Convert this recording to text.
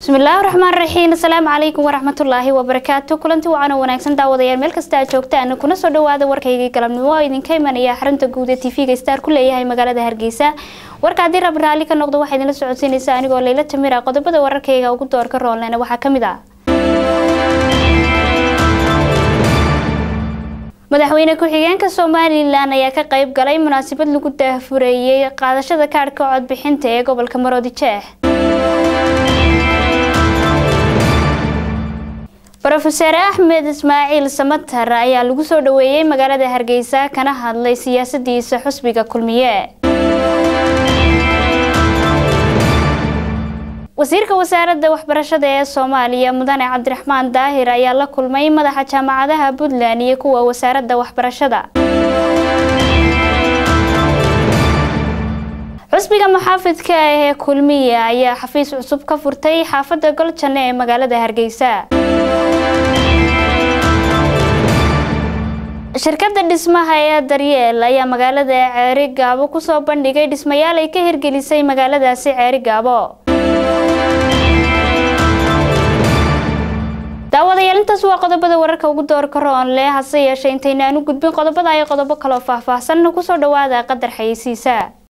bismillaahi raxmaan raxiim asalaamu calaykum waraxmatullaahi wabarakaatu kulanti wacan oo wanaagsan daawadayaal meel kasta aad joogtaan kuna soo dhawaada warkaygii galabnimo oo idinka imanaya xarunta guud ee tv-ga star ku leeyahay magaalada hargeysa warka haddii rab raalli ka noqdo waxaa idinla socodsiinaysa anigoo layla tamira qodobada wararkayga ugu doorka roolnena waxaa kamid ah madaxweyne ku-xigeenka somalilan ayaa ka qayb galay munaasabad lagu daahfureeyey qaadashada kaadhka codbixinta ee gobolka maroodi jeex rofeser axmed ismaaciil samatar ayaa lagu soo dhaweeyey magaalada hargeysa kana hadlay siyaasadiisa xusbiga kulmiye wasiirka wasaaradda waxbarashada ee soomaaliya mudane cabdiraxmaan daahir ayaa la kulmay madaxa jaamacadaha puntland iyo kuwa wasaaradda waxbarashada xusbiga maxaafidka ee kulmiye ayaa xafiis cusub ka furtay xaafadda goljane ee magaalada hargeysa shirkadda dhismaha ee daryeel ayaa magaalada ceeri gaabo kusoo bandhigay dhismayaal ay ka hirgelisay magaaladaasi ceeri gaabo daawadayaal intaas waa qodobada wararka ugu doorka roon leh hase yeeshee intaynaan u gudbin qodobada ay qodobo kaloo faahfaahsan kusoo dhawaada qadar xayeysiisa